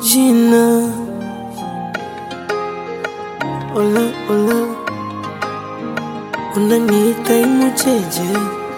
jina. Ola ola, unaniita imucheje?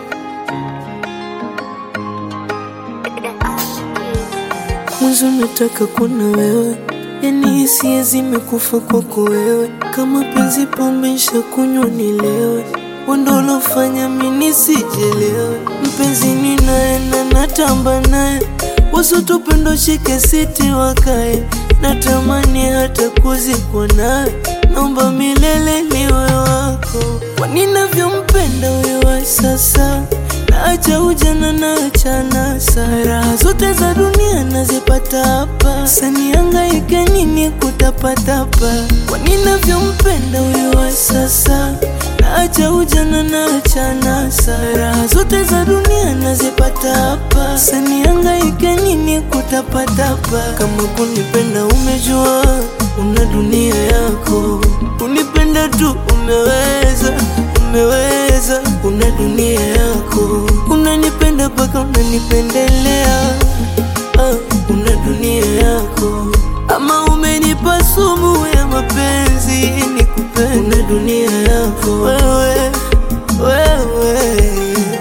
Mwanzo nataka kuona wewe, yani hisia zimekufa kwako wewe. Kama penzi pombe kunywa nilewe, wendo ulofanya mimi nisijelewe. Mpenzi ninaye na natamba naye, wasotupendo shike siti wakae, natamani hata kuzikwa nawe, naomba milele niwe wako. Kwa ninavyompenda huyo wa sasa Naacha ujana naacha nasa, raha zote za dunia nazipata hapa. Sanihangaike nini kutapatapa? Kwa ninavyompenda huyo wa sasa, naacha ujana naacha nasa, raha zote za dunia nazipata hapa. Sanihangaike nini kutapatapa? Kama kunipenda umejua, una dunia yako, unipenda tu umeweza umeweza, una dunia yako, unanipenda mpaka unanipendelea. Ah, una dunia yako, ama umenipa sumu ya mapenzi nikupende. Una dunia yako wewe, wewe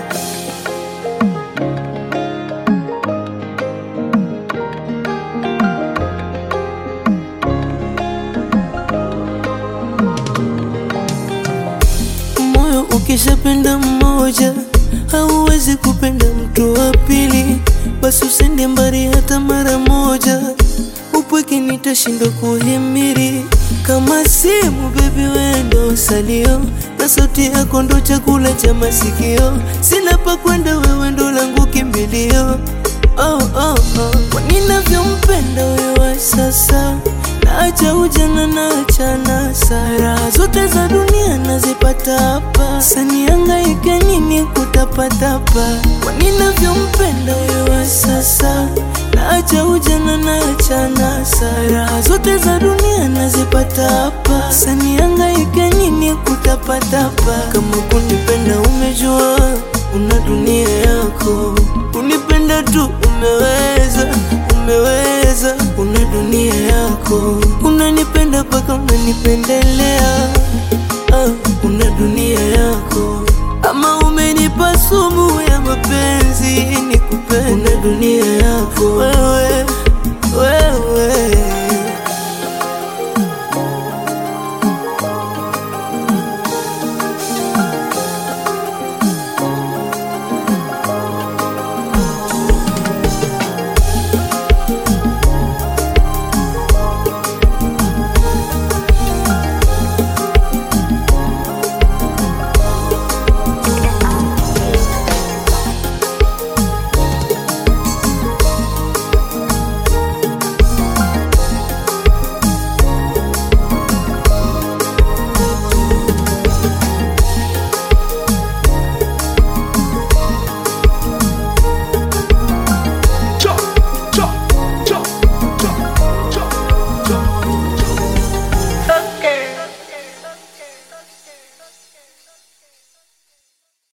moyo ukishapenda mmoja hauwezi kupenda mtu wa pili, basi usende mbali hata mara moja. Upweke nitashindwa kuhimiri kama simu, bebi wendo salio na sauti yako ndo chakula cha masikio. Sina pa kwenda, wewe ndo langu kimbilio. Oh, oh, oh. Kwa ninavyompenda wewe wa sasa Naacha ujana naacha nasa, raha zote za dunia nazipata hapa. Sanihangaike nini kutapatapa? Kwa ninavyompenda wewe wa sasa, naacha ujana naacha nasa, raha zote za dunia nazipata hapa. Sanihangaike nini kutapatapa? Kama kunipenda umejua, una dunia yako, unipenda tu umeweza umeweza, una dunia yako, unanipenda mpaka unanipendelea.